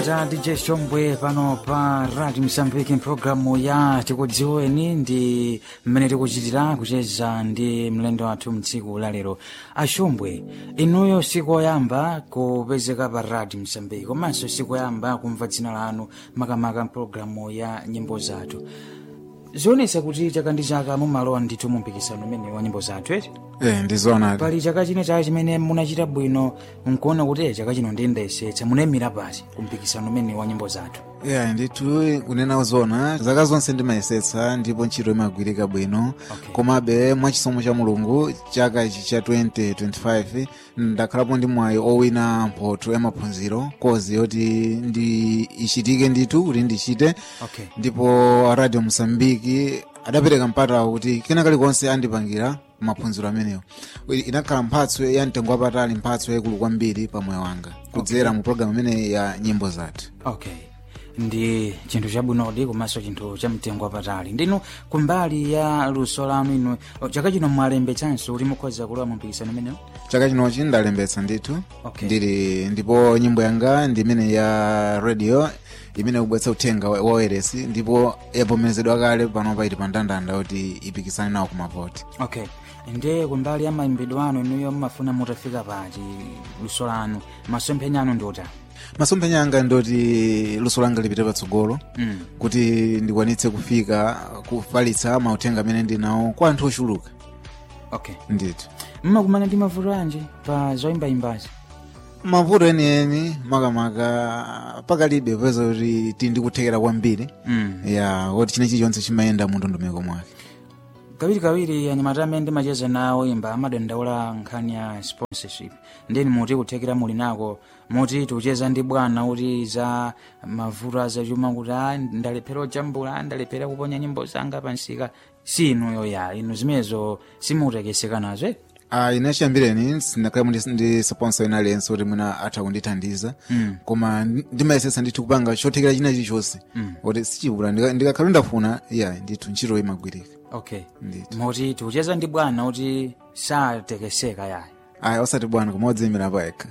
za dj shombwe pano pa radio msambiki mpulogalamu ya tikudziweni ndi mmene tikuchitira kucheza ndi mlendo wathu mtsiku la lero ashombwe inuyo siku oyamba kupezeka pa radio msambiki komanso siku oyamba kumva dzina lanu makamaka mpulogalamu ya nyimbo zathu zionetsa kuti chaka ndi chaka mumalowa ndithu mu mpikisano umene wa nyimbo zathu eti Eh, ndizoonadi pali chaka chino chaka chimene munachita bwino nkuona kuti eh, chaka chino ndiyendayesetsa munayimira pati ku mpikisano umene wa nyimbo zathu yeah, ndithu kunena zona zaka zonse ndimayesetsa ndipo ntchito imagwirika bwino Okay. komabe mwachisomo cha mulungu chaka ichi cha 2025 ndakhalapo ndi mwayi owina mphotho ya maphunziro kozi yoti ndi ichitike ndithu kuti ndichite okay ndipo radio msambiki adapereka mpata kuti kena kalikonse andipangira maphunziro amenewo inakhala mphatso ya mtengo wapatali mphatso yaikulu kwambiri pa moyo wanga kudzera mu programu imene ya nyimbo zathu okay ndi chinthu chabwinodi komanso chinthu cha mtengo wapatali ndinu kumbali ya luso lanu inu oh, chaka chino mwalembetsanso kuti mukhoza kulowa mu mpikisano umenewo chaka chinochi ndalembetsa ndithu Okay. ndili ndipo nyimbo yanga ndi imene ya radio imene ikubweretsa uthenga wa wa wailesi ndipo yavomerezedwa kale panopa ili pa ndandanda kuti ipikisane nawo kumavoti okay ndiye kumbali ya mayimbidwe anu inuyo mmafuna mutafika pati luso lanu masomphenya anu ndi otani masomphenya anga ndoti luso langa lipite patsogolo mm. kuti ndikwanitse kufika kufalitsa mauthenga amene ndinawo kwa anthu ochuluka okay ndithu mmakumana ndi mavuto anji pa zoyimbayimbazi mavuto enieni makamaka pakalibe popeza kuti tili ndikuthekera kwambiri mm. ya kuti china chilichonse chimayenda mu ndondomeko mwake kawirikawiri anyamata amene ndimacheza nawo imba amadandaula nkhani ya sponsorship ndeni muti kuthekera muli nako muti tikucheza ndi bwana kuti za mavuto azachuma kuti a ndalephera ojambula ndalephera kuponya nyimbo zanga pansika si inuyo ya inu zimenezo simutekeseka nazo eh? Ah, ine chiyambireni sindakhalemo ndi- ndi sponsor ina aliyense kuti mwina atha kundithandiza Mm. koma ndi- ndimayesetsa ndithu kupanga chothekera china chilichonse Mm. kuti sichibula Ndika- ndikakhala ndafuna ya ndithu ntchito imagwirika okay ndithu muti tikucheza ndi bwana kuti satekeseka yayi aya osati bwana koma odziyimira payekha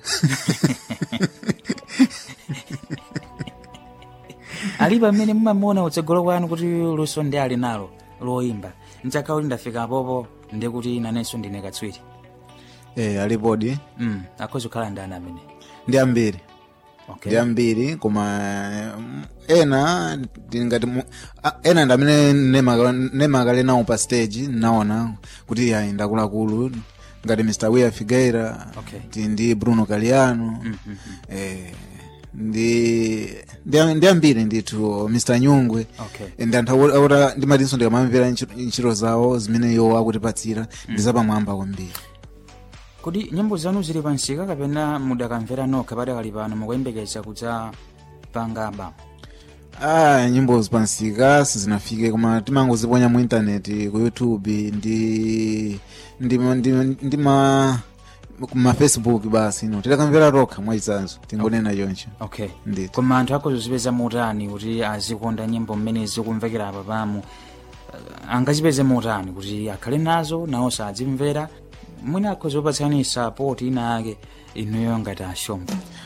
alipo amene mumamuona utsogolo kwanu kuti luso ndi ali nalo loyimba nchakha kuti ndafika popo ndikuti nanenso ndine katswiri eh, alipodi mm, akhoza kukhala ndani amene ndi ambiri okay. ndi ambiri koma mm, ena ndingati mu- a- ena ndi amene nemaka- nemakale nawo pa stage naona kuti ayi ndakulakulu ngati mr wia figueira Okay. ti ndi bruno caliano mm, mm, mm. eh, ndi ndi- ndi ambiri ndithu mr nyungwe okay. ndi anthu awo- awota ndimatinso ndikamamvera ntchito- ntchito zawo zimene iwo akutipatsira ndi zapamwamba kwambiri kodi nyimbo zanu zili pansika kapena mudakamvera nokha padakali pano mukuyembekeza kudza pangaba ah nyimbo zipansika sizinafike koma timangoziponya mu intaneti ku youtube ndi ndi ma- ndi, ndi ma ma facebook basi no tidakamvera tokha mwachitsanzo tingonena choncho okay ndithu koma anthu akhozozipeza mutani kuti azikonda nyimbo mmene zikumvekera apa pamu uh, angazipeze mutani kuti akhale nazo nawo sadzimvera mwina akhozopatsani sapoti ina ake inuyo ngati ashomba